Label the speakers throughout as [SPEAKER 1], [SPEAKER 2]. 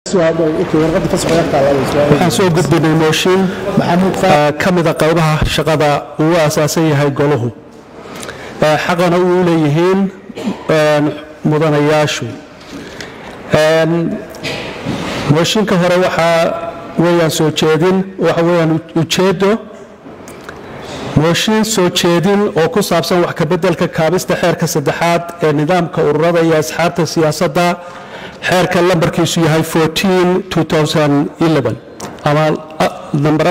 [SPEAKER 1] waxaan soo gudbinay mooshin ka mida qaybaha shaqada uu asaasan yahay goluhu xaqana uu leeyihiin mudanayaashu mooshinka hore waxaa weyaan soo jeedin waxa weyaan ujeedo mooshin soo jeedin oo ku saabsan wax kabeddelka kaabista xeerka saddexaad ee nidaamka ururada iyo asxaabta siyaasadda xeerka lambarkiisu yahay ama namber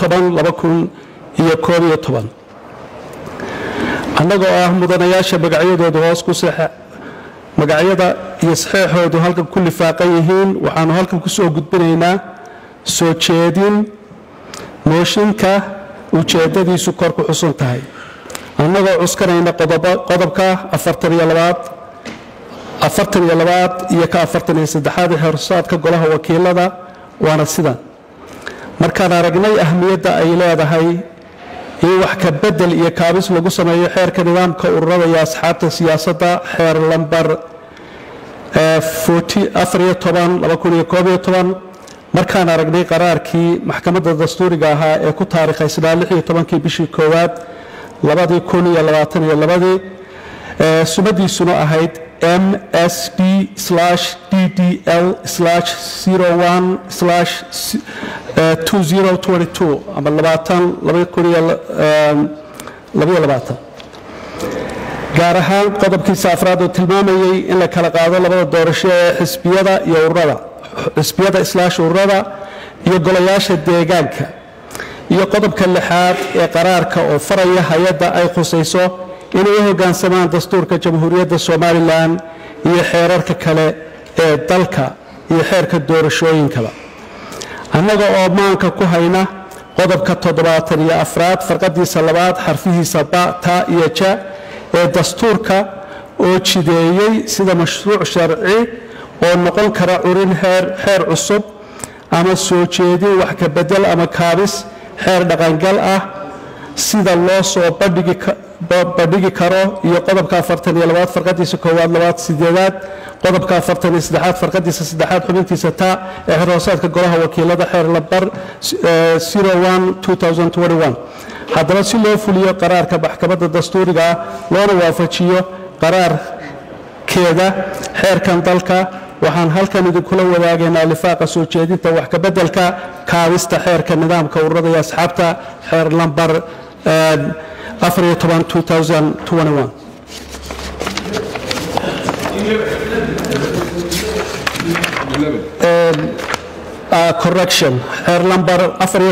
[SPEAKER 1] annagoo ah mudanayaasha magacyadooda hoos ku magacyada iyo saxeexoodu halkan ku lifaaqan yihiin waxaanu halkan ku soo gudbinaynaa soo jeedin mooshinka ujeeddadiisu kor ku xusan tahay annagoo cuskanayna qodobka afartaniyo labaad afartan iyo labaad iyo ka afartan iyo saddexaad ee horsaadka golaha wakiilada waana sidan markaan aragnay ahmiyadda ay leedahay in wax ka bedel iyo kaabis lagu sameeyo xeerka nidaamka ururada iyo asxaabta siyaasadda xeer lambar markaan aragnay qaraarkii maxkamadda dastuuriga ahaa ee ku taariikhaysnaa kii bishii koowaad sumadiisuna ahayd msd ddl ama gaar ahaan qodobkiisa afraad oo tilmaamayay in la kala qaado labada doorasho ee xisbiyada iyo ururada xisbiyada islaash ururada iyo golayaasha deegaanka iyo qodobka lixaad ee qaraarka oo faraya hay-adda ay khusayso inay u hoggaansamaan dastuurka jamhuuriyadda somalilan iyo xeerarka kale ee dalka iyo xeerka doorashooyinkaba annaga oo maanka ku hayna qodobka toddobaatan iyo afraad farqadiisa labaad xarfihiisa ba ta iyo ja ee dastuurka oo jideeyey sida mashruuc sharci oo noqon kara curin xeer cusub ama soo jeedin wax ka bedel ama kaabis xeer dhaqangal ah sida loo soo bandhigi karo iyo qodobka afartan iyo labaad farqadiisa koowaad labaad sideedaad qodobka afartan iyo saddexaad farqadiisa saddexaad xubintiisa ta ee xerhoosaadka golaha wakiilada xeer lambar haddaba si loo fuliyo qaraarka maxkamadda dastuuriga ah loona waafajiyo qaraarkeeda xeerkan dalka waxaan halkan idinkula wadaagaynaa lifaaqa soo jeedinta wax kabeddelka kaabista xeerka nidaamka ururada iyo asxaabta xeer lambar correction xeer lambar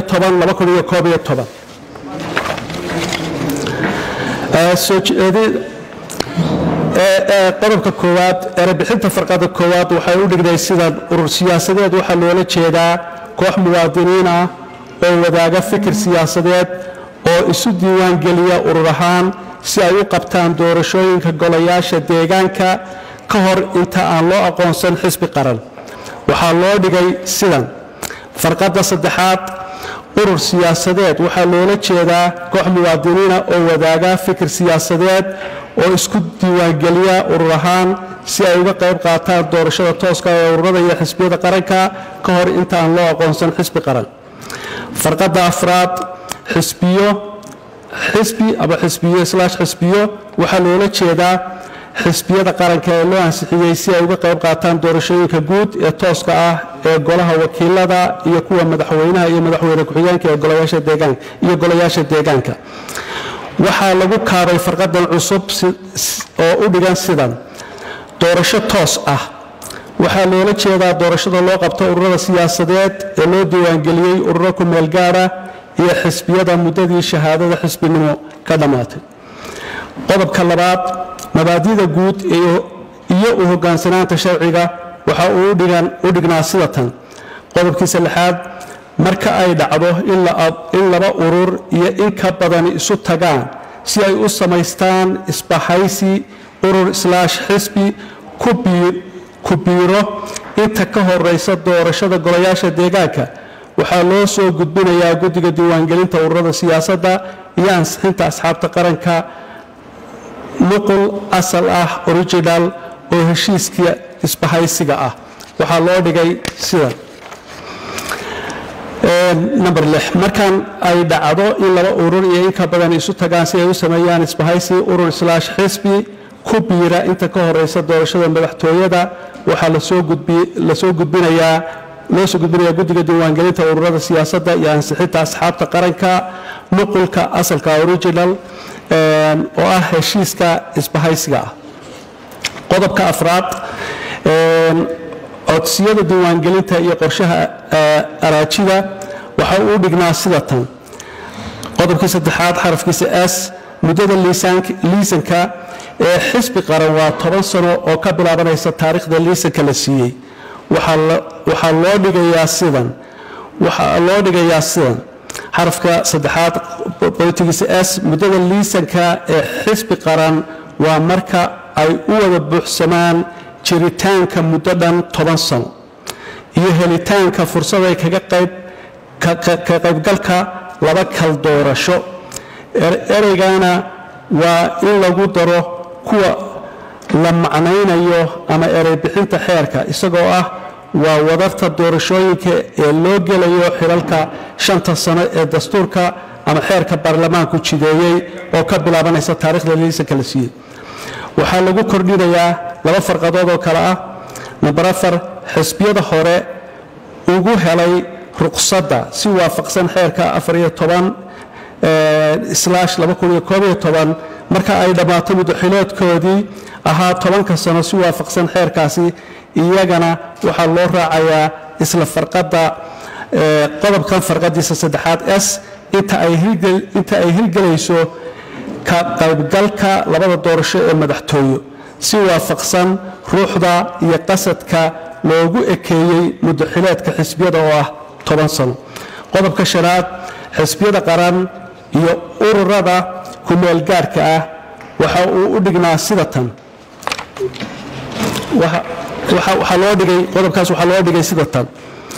[SPEAKER 1] qodobka koowaad erebixinta farqada koowaad waxay u dhigday sidan urur siyaasadeed waxaa loola jeedaa koox muwaadiniin ah oo wadaaga fikir siyaasadeed oo isu diiwaangeliya urur ahaan si ay u qabtaan doorashooyinka golayaasha deegaanka ka hor inta aan loo aqoonsan xisbi qaran waxaa loo dhigay sidan farqadda saddexaad urur siyaasadeed waxaa loola jeedaa koox muwaadiniina oo wadaaga fikir siyaasadeed oo isku diiwaangeliya urur ahaan si ay uga qayb qaataan doorashada tooska ee ururada iyo xisbiyada qaranka ka hor inta aan loo aqoonsan xisbi qaran farqadda afraad xisbiyo xisbi ama xisbiyo islaash xisbiyo waxaa loola jeedaa xisbiyada qaranka ee loo ansixiyey si ay uga qayb qaataan doorashooyinka guud ee tooska ah ee golaha wakiilada iyo kuwa madaxweynaha iyo madaxweyne ku-xigeenka iyo golayaasha deegaanka waxaa lagu kaabay farqadan cusub oo u dhigan sidan doorasho toos ah waxaa loola jeedaa doorashada loo qabto ururada siyaasadeed ee loo diiwaangeliyey ururo ku meel gaara iyo xisbiyada muddadii shahaadada xisbinimo ka dhammaatay qodobka labaad mabaadida guud iyo u hogaansanaanta sharciga waxa uu u dhignaa sida tan qodobkiisa lixaad marka ay dhacdo in laba urur iyo in ka badani isu tagaan si ay u samaystaan isbahaysi urur islaash xisbi ku biiro inta ka horeysa doorashada golayaasha deegaanka waxaa loo soo gudbinayaa guddiga diiwaangelinta ururada siyaasadda iyo ansixinta asxaabta qaranka nuqul asal ah original oo heshiiska isbahaysiga ah waxaa loo dhigay sidan number lix markan ay dhacdo in laba urur iyo in ka badan isu tagaan si ay u sameeyaan isbahaysi urur islaash xisbi ku biira inta ka horeysa doorashada madaxtooyada waxaa lasoo gudbinayaa loo soo gudbinayaa guddiga diiwaangelinta ururada siyaasadda iyo ansixinta asxaabta qaranka nuqulka asalka original oo ah heshiiska isbahaysiga ah qodobka afraad codsiyada diiwaangelinta iyo qorshaha araajida waxa uu dhignaa sida tan qodobkii saddexaad xarafkiisa s muddada liisanka ee xisbi qaran waa toban sano oo ka bilaabanaysa taariikhda liisanka la siiyey waxaa loo dhigayaa sidan waxaa loo dhigayaa sidan xarafka saddexaad qodobkiisa s muddada liisanka ee xisbi qaran waa marka ay u wada buuxsamaan jiritaanka muddo dhan toban sano iyo helitaanka fursaday kaga qayb ka qaybgalka laba kal doorasho ereygana waa in lagu daro kuwa la macnaynayo ama erey bixinta xeerka isagoo ah waa wadarta doorashooyinka ee loo gelayo xilalka shanta sano ee dastuurka ama xeerka baarlamaanku jideeyey oo ka bilaabanaysa taarikhda liisanka la siiyey waxaa lagu kordhinayaa laba farqadood oo kale ah namber afar xisbiyada hore ugu helay ruqsadda si waafaqsan xeerka afariyo toban slash laba kun iyo koob iyo toban marka ay dhammaato muddaxiloodkoodii ahaa tobanka sano si waafaqsan xeerkaasi iyagana waxaa loo raacayaa isla farqadda qodobkan farqadiisa saddexaad s inta ay hirgelayso ka qaybgalka labada doorasho ee madaxtooyo si waafaqsan ruuxda iyo qasadka loogu ekeeyey muddaxileedka xisbiyada oo ah toban sano qodobka shanaad xisbiyada qaran iyo ururada kumeelgaarhka ah waxa uu u dhignaa sida tan waxaa loo dhigay qodobkaas waxaa loo dhigay sida tan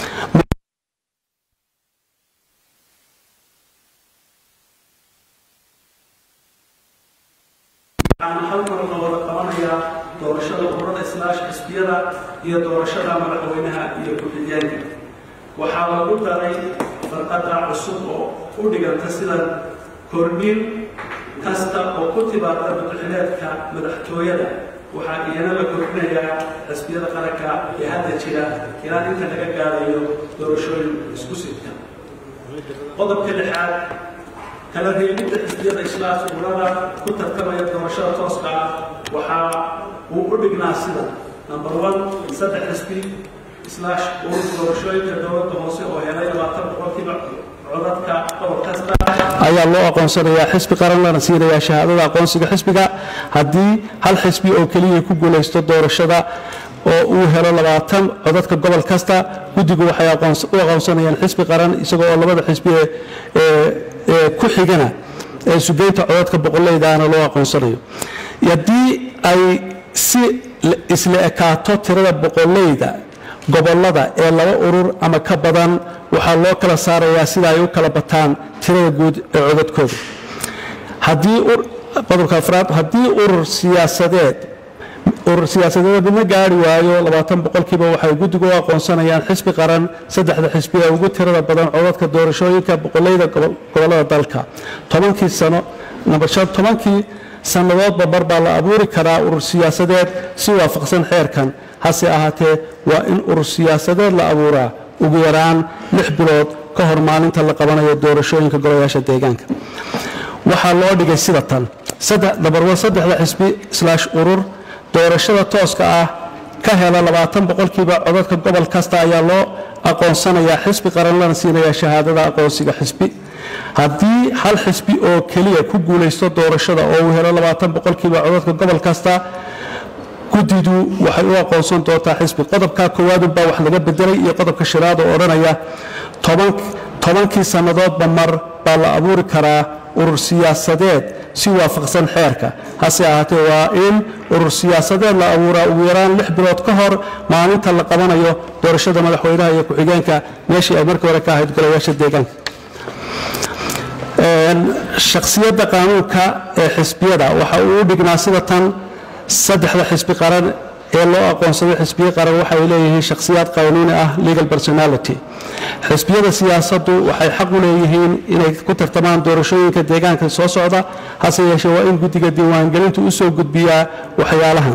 [SPEAKER 2] doorashada ururada islaash xisbiyada iyo doorashada madaxweynaha iyo ku-xigeenka waxaa lagu daray farqada cusub oo u dhiganta sida kordhin kasta oo ku timaada madaxileedka madaxtooyada waxaa iyana la kordhinayaa xisbiyada qaranka ee hadda jira ilaa inta laga gaarayo doorashooyin isku sidka qodobka lixaad kala reebidda xisbiyada islaash ururada ku tartamaya doorashada tooska ah waxaa uu u dhignaa sida number one saddex xisbi islaash urur doorashooyinka dowladda hoose oo helay labaatan boqolkiiba codadka gobol kasta
[SPEAKER 1] ayaa loo aqoonsanayaa xisbi qaran lana siinayaa shahaadada aqoonsiga xisbiga haddii hal xisbi oo keliya ku guulaysto doorashada oo uu helo labaatan codadka gobol kasta guddigu waxay u aqoonsanayaan xisbi qaran isagoo oo labada xisbi ee ku xigana ee sugeynta codadka boqoleydaana loo aqoonsanayo haddii ay si isla ekaato tirada boqoleyda gobolada ee laba urur ama ka badan waxaa loo kala saarayaa sida ay u kala bataan tirada guud ee codadkooda qodobka afraad haddii urur siyaasadeed urur siyaasadeed midna gaari waayo labaatan boqolkiiba waxay guddigu u aqoonsanayaan xisbi qaran saddexda xisbi ee ugu tirada badan codadka doorashooyinka boqoleyda gobolada dalka tobankii sano number shan tobankii sannadoodba mar baa la abuuri karaa urur siyaasadeed si waafaqsan xeerkan hase ahaatee waa in urur siyaasadeed la abuuraa ugu yaraan lix bilood ka hor maalinta la qabanayo doorashooyinka golayaasha deegaanka waxaa loo dhigay sida tan dabarwa saddexda xisbi islaash urur doorashada tooska ah ka hela labaatan boqolkiiba codadka gobol kasta ayaa loo aqoonsanayaa xisbi qaran lana siinayaa shahaadada aqoonsiga xisbi haddii hal xisbi oo keliya ku guulaysto doorashada oo uu helo labaatan boqolkiiba codadka gobol kasta guddidu waxay u aqoonsan doontaa xisbi qodobka koowaadunbaa wax laga bedelay iyo qodobka shanaad oo odhanaya tobankii sannadoodba mar baa la abuuri karaa urur siyaasadeed si waafaqsan xeerka hase ahaatee waa in urur siyaasadeed la abuuraa ugu yaraan lix bilood ka hor maalinta la qabanayo doorashada madaxweynaha iyo ku-xigeenka meeshii ay markii hore ka ahayd golayaasha deegaanka shakhsiyadda qaanuunka ee xisbiyada waxa uu u dhignaa sida tan saddexda xisbi qaran ee loo aqoonsaday xisbiye qaran waxay leeyihiin shakhsiyaad qanuuni ah legal personality xisbiyada siyaasaddu waxay xaq u leeyihiin inay ku tartamaan doorashooyinka deegaanka soo socda hase yeeshee waa in guddiga diiwaangelintu u soo gudbiyaa waxyaalahan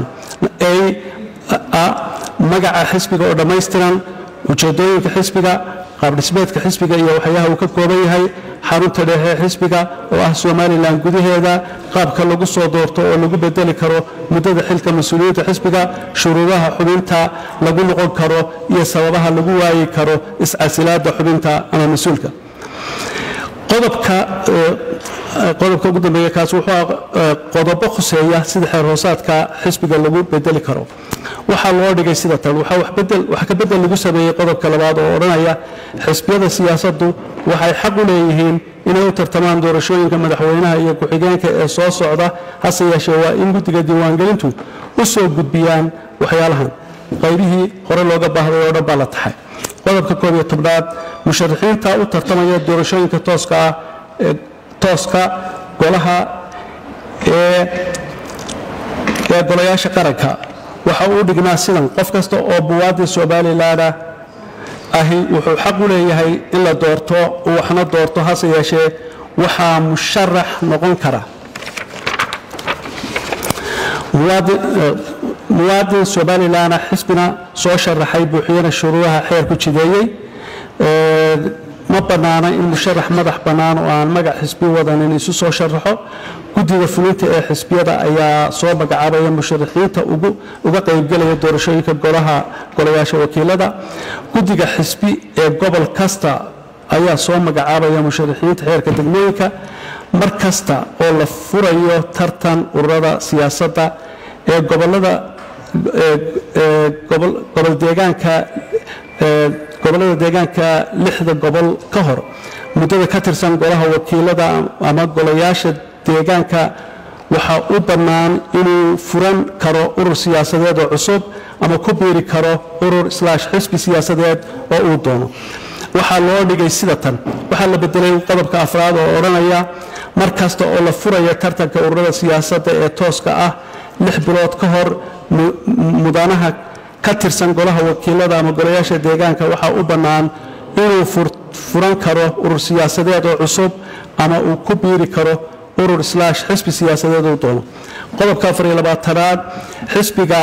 [SPEAKER 1] a magaca xisbiga oo dhammaystiran ujeedooyinka xisbiga qaabdhismeedka xisbiga iyo waxyaha uu ka kooban yahay xarunta dhexe xisbiga oo ah somalilan gudaheeda qaabka lagu soo doorto oo lagu bedeli karo muddada xilka mas-uuliyiinta xisbiga shuruudaha xubinta lagu noqon karo iyo sababaha lagu waayi karo iscasilaada xubinta ama mas-uulka qodobka qodobka ugu dambeeya kaas wuxuu qodobo khuseeya sida xeer hoosaadka xisbiga lagu bedeli karo waxaa loo dhigay sida tan wax ka bedel lagu sameeyey qodobka labaad oo odhanaya xisbiyada siyaasaddu waxay xaq u leeyihiin inay u tartamaan doorashooyinka madaxweynaha iyo ku-xigeenka ee soo socda hase yeeshee waa in guddiga diiwaangelintu u soo gudbiyaan waxyaalahan qaybihii hore looga baahday oo dhan baa la taxay qodobka koob iyo tobnaad musharaxiinta u tartamaya doorashooyinka tooska ah ee tooska golaha ee ee golayaasha qaranka waxa uu dhignaa sidan qof kasta oo buwaadii somalilanah ahi wuxuu xaq u leeyahay in la doorto uu waxna doorto hase yeeshee waxaa musharax noqon kara muwaadin somalilanah xisbina soo sharaxay buuxiyana shuruudaha xeer ku jideeyey ma bannaana in musharax madax bannaan oo aan magac xisbi wadanin isu soo sharaxo guddiga fulinta ee xisbiyada ayaa soo magacaabaya musharaxiinta uga qaybgelaya doorashooyinka golaha golayaasha wakiilada guddiga xisbi ee gobol kasta ayaa soo magacaabaya musharaxiinta xeerka degmooyinka mar kasta oo la furayo tartan ururada siyaasadda ee gobolada gobol deegaanka gobollada deegaanka lixda gobol ka hor muddada ka tirsan golaha wakiilada ama golayaasha deegaanka waxaa u bannaan inuu furan karo urur siyaasadeed oo cusub ama ku biiri karo urur islaash xisbi siyaasadeed oo uu doono waxaa loo dhigay sida tan waxaa la bedelay qodobka afraad oo odhanaya mar kasta oo la furaya tartanka ururada siyaasadda ee tooska ah lix bilood ka hor mudanaha ka tirsan golaha wakiilada ama golayaasha deegaanka waxaa u bannaan inuu furan karo urur siyaasadeed oo cusub ama uu ku biiri karo urur islaash xisbi siyaasadeed uu doono qodobka afar iyo labaatanaad xisbiga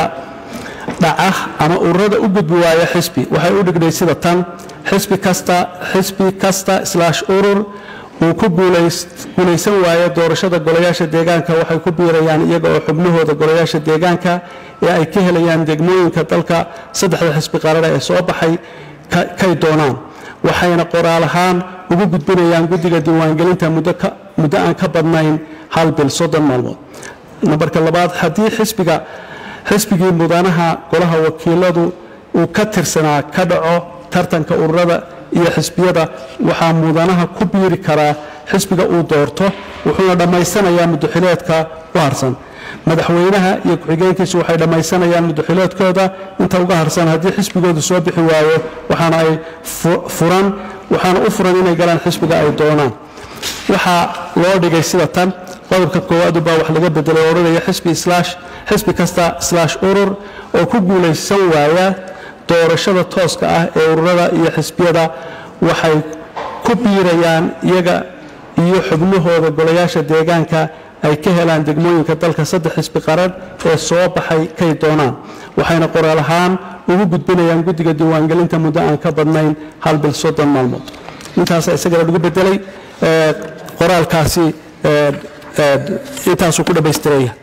[SPEAKER 1] dhaca ama ururada u gudbi waaya xisbi waxay u dhignay sida tan xisbi kasta xisbi kasta islaash urur uu ku guulaysan waayo doorashada golayaasha deegaanka waxay ku biirayaan iyaga oo xubnahooda golayaasha deegaanka ee ay ka helayaan degmooyinka dalka saddexda xisbi qaarana ee soo baxay kay doonaan waxayna qoraal ahaan ugu gudbinayaan guddiga diiwaangelinta muddo aan ka badnayn hal bil soddon maalmood nambarka labaad haddii xisbiga xisbigii mudanaha golaha wakiiladu uu ka tirsanaa ka dhaco tartanka ururada iyo xisbiyada waxaa mudanaha ku biiri karaa xisbiga uu doorto wuxuuna dhammaysanayaa muddoxileedka u harsan madaxweynaha iyo ku-xigeenkiisu waxay dhammaysanayaan muddoxileedkooda inta uga harsan haddii xisbigoodu soo bixi waayo waxaana ay furan waxaana u furan inay galaan xisbiga ay doonaan waxaa loo dhigay sida tan qodobka koowaadu baa wax laga bedelay odhanaya xisbi islaash xisbi kasta islaash urur oo ku guulaysan waaya doorashada tooska ah ee ururada iyo xisbiyada waxay ku biirayaan iyaga iyo xubnahooda golayaasha deegaanka ay ka helaan degmooyinka dalka saddex xisbi qaran ee soo baxay kay doonaan waxayna qoraal ahaan ugu gudbinayaan guddiga diiwaangelinta muddo aan ka badnayn hal bil soddon maalmood intaasa isagana lagu bedelay qoraalkaasi intaasuu ku dhammaystiraya